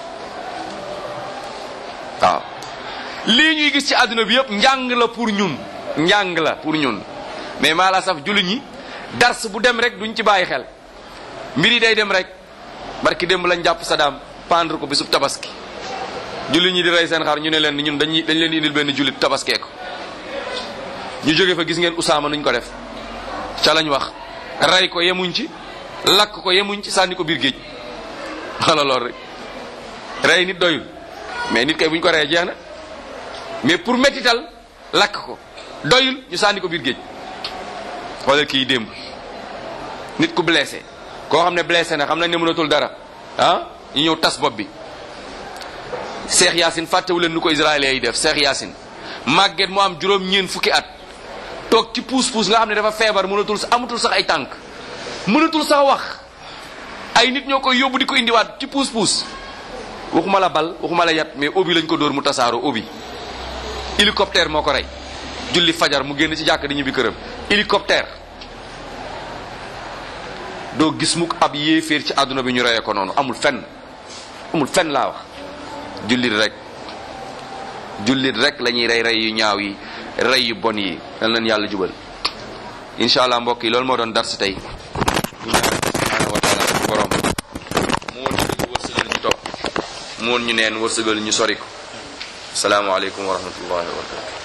waaw lii ñuy gis ci àdduna bi yëpp njàng la pour ñun njàng la pour ñun mais maa la saf jullit ñi dars bu dem rek duñ ci bàyyi xel mbir yi day dem rek barki démb lañ jàpp Saddam pendre ko bisub tabaski jullit ñi di rey seen xar ñu ne leen ñun dañuy dañ leen di indil benn jullit tabaskee ko ñu jóge fa gis ngeen Usaama nuñ ko def ca lañ wax rey ko yemuñ ci lakk ko yemuñ ci sànni ko biir géej wala lool rek rey nit doyul mais nit kay buñ ko reyee jeex na mais pour mettital lakk ko doyul ñu sànni ko biir géej xoolal kii démb nit ku blessé koo xam ne blessé na xam nañ ne mënatul dara ah ñu ñëw tas bopp bi Cheikh Yacine fàttewu leen nu ko israéliens yi def Cheikh Yacine màgget mu am juróom ñeen fukki at toog ci puus puus nga xam ne dafa feebar mënatul amatul sax ay tànk mënatul sax wax ay nit ñoo koy yóbbu di ko indiwaat ci puus puus waxuma la bal waxuma la yat mais obi lañ ko dóor mu tasaaroo obi hélicoptère moo ko rey julli fajar mu génn ci jàkk di ñibbi këram hélicoptère doo gis mukk ab yéeféer ci àdduna bi ñu reyee ko noonu amul fenn amul fenn laa wax jullit rek jullit rek la ñuy rey rey yu ñaaw yi rey yu bon yi dal leen yàlla jubal incha allah mbokk yi loolu moo doon dars tey ñu ñaan subhanahu wa taala suñu borom moo ñu dëgg wërsëgal ñu topp moon ñu neen wërsëgal ñu sori ko asalaamaaleykum wa rahmatullahi wa barakatu